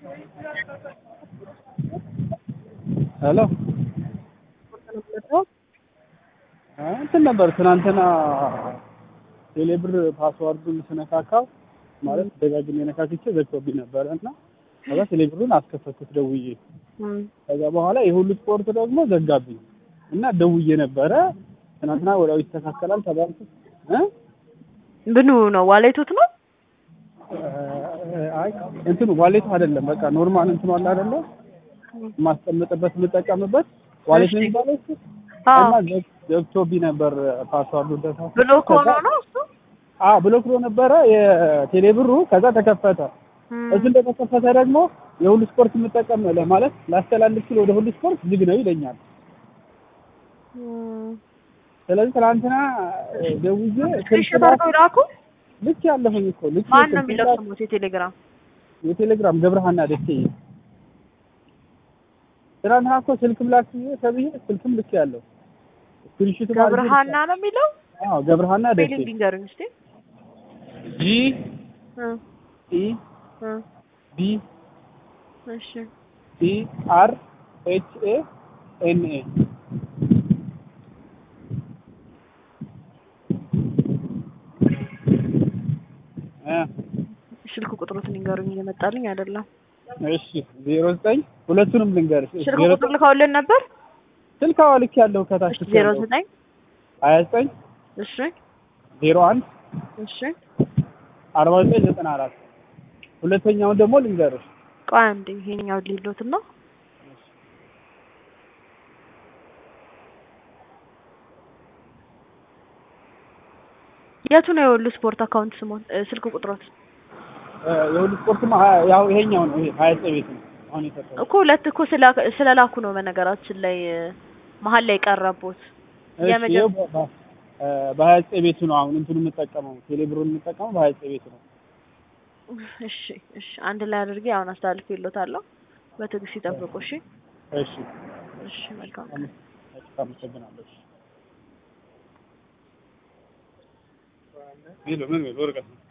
ሄሎ እንትን ነበር ትናንትና ቴሌብር ፓስዋርዱን ስነካካው ማለት ደጋግሜ ነካክቼ ዘግቶብኝ ነበረ እና ከዛ ቴሌብሩን አስከፈትኩት ደውዬ ከዛ በኋላ የሁሉ ስፖርት ደግሞ ዘጋብኝ እና ደውዬ ነበረ ትናንትና ወዲያው ይስተካከላል ተባልኩ እ ምኑ ነው ዋሌቱት ነው አይ እንትኑ ዋሌቱ አይደለም በቃ ኖርማል እንትኑ አለ አይደለ የማስቀምጥበት የምጠቀምበት ዋሌት ነው የሚባለው እሱ እና ዘግ- ዘግቶብኝ ነበር ፓስዋርዱ ደታ ብሎክ ሆኖ ነው እሱ አዎ ብሎክ ብሎ ነበረ የቴሌብሩ ከዛ ተከፈተ እሱ እንደተከፈተ ደግሞ የሁሉ ስፖርት የምጠቀም ማለት ላስተላልፍ ስል ወደ ሁሉ ስፖርት ዝግ ነው ይለኛል ስለዚህ ትናንትና ደውዬ ስክሪንሾት አድርገው ይላኩ ልክ ያለሁኝ እኮ ልክ ማን ነው የሚለው ስሙት የቴሌግራም የቴሌግራም ገብረሃና ደሴ ትናንትና እኮ ስልክም ላክ ተብዬ ስልክም ልክ ያለው ስክሪንሾት ገብረሃና ነው የሚለው አዎ ገብረሃና ደሴ ስፔሊንግ ንገሩኝ እስኪ ጂ እ ኢ እ ቢ እሺ ኢ አር ኤች ኤ ኤን ኤ እ ስልክ ቁጥሩትን ንገሩኝ እየመጣልኝ አይደለም እሺ ዜሮ ዘጠኝ ሁለቱንም ልንገርሽ ስልክ ዜሮ ቁጥር ልከውልን ነበር ስልክ አዎ ልክ ያለው ከታች እሺ ዜሮ ዘጠኝ ሀያ ዘጠኝ እሺ ዜሮ አንድ እሺ አርባ ዘጠኝ ዘጠና አራት ሁለተኛውን ደግሞ ልንገርሽ ቆይ አንዴ ይሄኛው ሊሎት ነው የቱ ነው የሁሉ ስፖርት አካውንት ስሞን ስልክ ቁጥሮት እ የሁሉ ስፖርትማ ሀያ- ያው ይሄኛው ነው ይሄ ሀያ ዘጠኝ ቤት ነው አሁን የሰጠው እኮ ሁለት እኮ ስላ- ስለላኩ ነው በነገራችን ላይ እ፣ መሀል ላይ ቀረቦት እሺ የመጀመ- ይኸው በ- በ- እ በሀያ ዘጠኝ ቤቱ ነው አሁን እንትኑ የምጠቀመው ቴሌብሩን የምጠቀመው በሀያ ዘጠኝ ቤቱ ነው እሺ እሺ አንድ ላይ አድርጌ አሁን አስተላልፍ ይሎታለሁ በትዕግስት ይጠብቁ እሺ እሺ እሺ መልካም አመ- እሺ አመሰግናለሁ እሺ ቢሉ ምን ቢሉ ወረቀት ነው